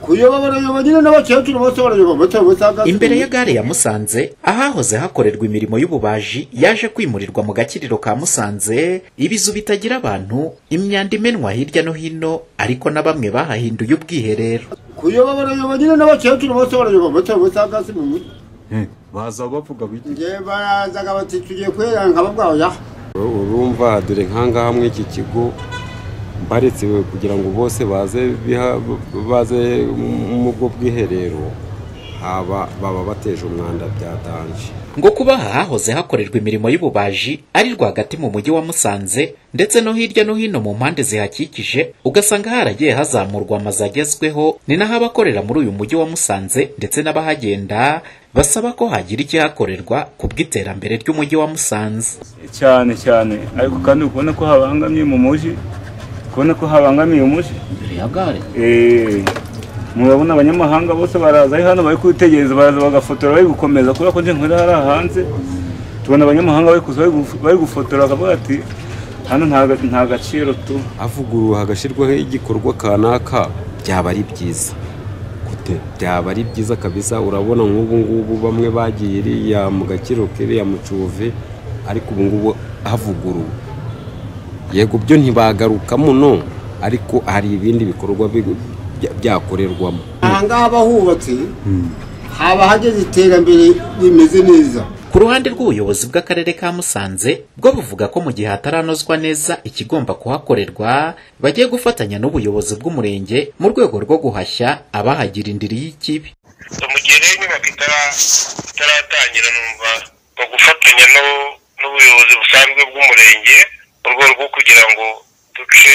kuyobora barayoba nyine n'abakecuru bose barayoba batawe basanga imbere ya gare ya musanze ahahoze hakorerwa imirimo y'ububaji yaje kwimurirwa mu gakiriro ka musanze ibizu bitagira abantu imyanda imenwa hirya no hino ariko na bamwe bahahinduye ubwiherero kuyoba barayoba nyine n'abakecuru bose barayoba batawe basanga si mu mujyi baza bavuga biki njye barazaga bati tugiye kwera nkababwa oya urumva dore nkangaha muri iki kigo mbaretse kugira ngo bose baze biha- baze mu bwo bwiherero haba baba bateje umwanda byatanje ngo kuba aha hahoze hakorerwa imirimo y'ububaji ari rwagati mu mujyi wa musanze ndetse no hirya no hino mu mpande zihakikije ugasanga haragiye hazamurwa amazu agezweho ni naho abakorera muri uyu mujyi wa musanze ndetse n'abahagenda basaba ko hagira ikihakorerwa ku bw'iterambere ry'umujyi wa musanze cyane cyane ariko kandi uri kubona ko habangamiye mu mujyi kubona ko habangamiye umujyi imbere ya gare Eh, murabona abanyamahanga bose baraza ari hano bari kwitegereza baraza bagafotora bari gukomeza kubera ko nje nkorera hariya hanze tubona abanyamahanga bari kuza bari guf- bari gufotora bakavuga ati hano nta ga- nta gaciro tu avuguruwe hagashyirwaho igikorwa kanaka byaba ari byiza gute byaba ari byiza kabisa urabona nk'ubu ngubu bamwe bagiye iriya mu gakiro kiriya mu cuve ariko ubu ngubu havuguruwe yego byo ntibagarukamo no ariko hari ibindi bikorwa bi- bya- byakorerwamo ahangaha haba hubatse haba hageze iterambere rimeze neza ku ruhande rw'ubuyobozi bw'akarere ka musanze bwo buvuga ko mu gihe hataranozwa neza ikigomba kuhakorerwa bagiye gufatanya n'ubuyobozi bw'umurenge mu rwego rwo guhashya abahagira indiri y'ikibi mu gihe rero inyubako itara- itaratangira numva mu gufatanya no- n'ubuyobozi busanzwe bw'umurenge mu rwego rwo kugira ngo duce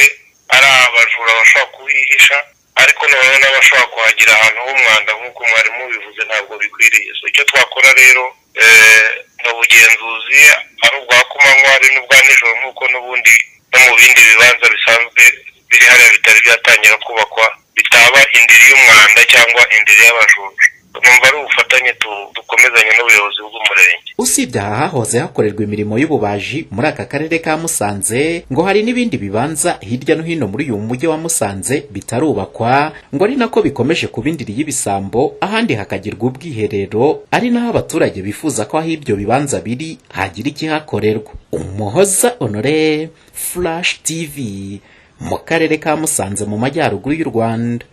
ari abajura bashobora kuhihisha ariko noneho n'abashobora kuhagira ahantu h'umwanda nk'uko mwarimu bivuze ntabwo bikwiriye so icyo twakora rero eh, ni ubugenzuzi ari ubwa kumanywa ari n'ubwa nijoro nk'uko n'ubundi no mu bindi bibanza bisanzwe biri hariya bitari byatangira kubakwa bitaba indiri y'umwanda cyangwa indiri y'abajura numva ari ubufatanye tu- dukomezanya n'ubuyobozi bw'umurenge usibye aha hahoze hakorerwa imirimo y'ububaji muri aka karere ka musanze ngo hari n'ibindi bibanza hirya no hino muri uyu mujyi wa musanze bitarubakwa ngo ari nako bikomeje kuba indiri y'ibisambo ahandi hakagirwa ubwiherero ari naho abaturage bifuza ko aho ibyo bibanza biri hagira ikihakorerwa umuhoza honore flash tv mu karere ka musanze mu majyaruguru y'u rwanda